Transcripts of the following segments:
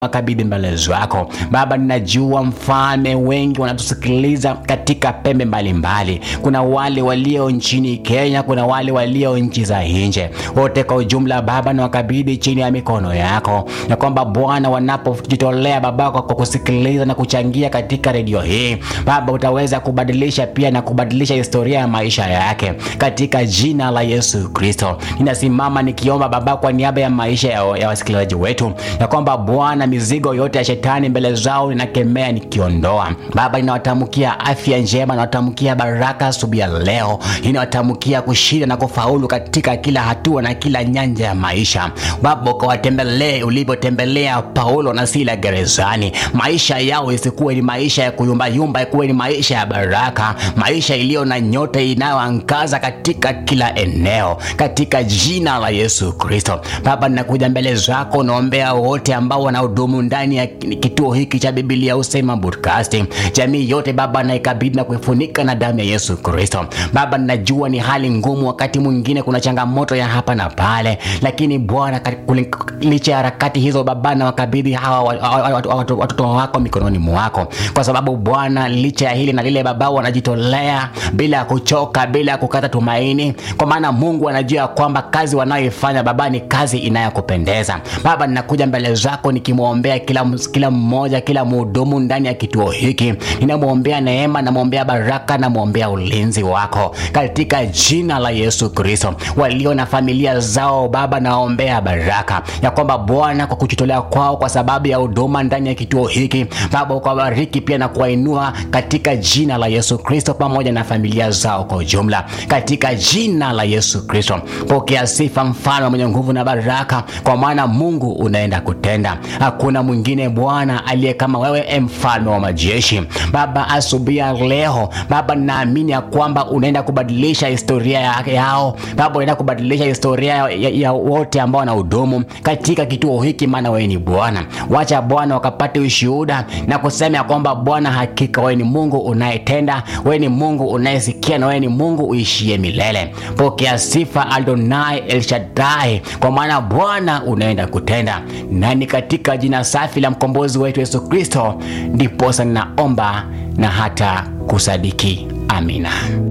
makabidhi mbele zako Baba. Ninajua mfalme, wengi wanatusikiliza katika pembe mbalimbali mbali. Kuna wale walio nchini Kenya, kuna wale walio nchi za nje, wote kwa ujumla Baba na wakabidhi chini ya mikono yako, na kwamba Bwana wanapojitolea Baba kwa kusikiliza na kuchangia katika redio hii Baba, utaweza kubadilisha pia na kubadilisha historia ya maisha yake katika jina la Yesu Kristo. Ninasimama nikiomba Baba kwa niaba ya maisha ya, ya wasikilizaji wetu ya kwamba Bwana mizigo yote ya shetani mbele zao ninakemea nikiondoa. Baba, ninawatamkia afya njema, ninawatamkia baraka asubuhi ya leo, ninawatamkia kushinda na kufaulu katika kila hatua na kila nyanja ya maisha. Baba, ukawatembelee ulivyotembelea Paulo na Sila gerezani. Maisha yao isikuwe ni maisha ya kuyumbayumba, ikuwe ni maisha ya baraka, maisha iliyo na nyota inayoangaza katika kila eneo, katika jina la Yesu Kristo. Baba, ninakuja mbele zako, naombea wote ambao wanahudumu ndani ya kituo hiki cha Biblia Husema Broadcasting, jamii yote Baba, naikabidhi na kuifunika na damu ya Yesu Kristo. Baba, ninajua ni hali ngumu, wakati mwingine kuna changamoto ya hapa na pale, lakini Bwana, licha ya harakati hizo Baba, na wakabidhi hawa watoto wako mikononi mwako, kwa sababu Bwana, licha ya hili na lile Baba, wanajitolea bila ya kuchoka, bila ya kukata tumaini, kwa maana Mungu anajua kwamba kazi wanayoifanya Baba ni kazi inayokupendeza. Baba, ninakuja mbele zako nikimwombea kila, kila mmoja, kila mhudumu ndani ya kituo hiki, ninamwombea neema, namwombea baraka, namwombea ulinzi wako katika jina la Yesu Kristo. Walio na familia zao Baba, naombea baraka ya kwamba Bwana, kwa kujitolea kwao kwa sababu ya huduma ndani ya kituo hiki Baba, ukawabariki pia na kuwainua katika jina la Yesu Kristo, pamoja na familia zao kwa ujumla katika jina la Yesu Kristo. Pokea sifa, mfalme mwenye nguvu na baraka, kwa maana Mungu unaenda kutenda. Hakuna mwingine Bwana aliye kama wewe, mfalme wa majeshi. Baba, asubuhi ya leo Baba, naamini ya kwamba unaenda kubadilisha historia yao Baba, unaenda kubadilisha historia ya, ya, ya wote ambao wanahudumu katika kituo hiki, maana wewe ni Bwana. Wacha Bwana wakapate ushuhuda na kusema ya kwamba Bwana, hakika wewe ni Mungu unayetenda, wewe ni Mungu unayesikia, na wewe ni Mungu uishie milele. Pokea sifa Adonai El Shaddai, kwa maana Bwana unaenda kutenda, na ni katika jina safi la mkombozi wetu Yesu Kristo ndiposa ninaomba na hata kusadiki. Amina.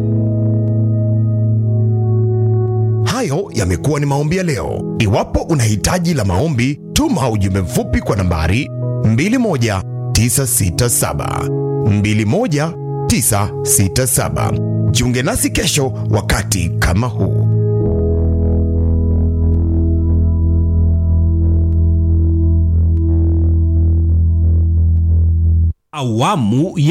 Hayo yamekuwa ni maombi ya leo. Iwapo una hitaji la maombi, tuma ujumbe mfupi kwa nambari 21967 21967. Jiunge nasi kesho wakati kama huu. Awamu ya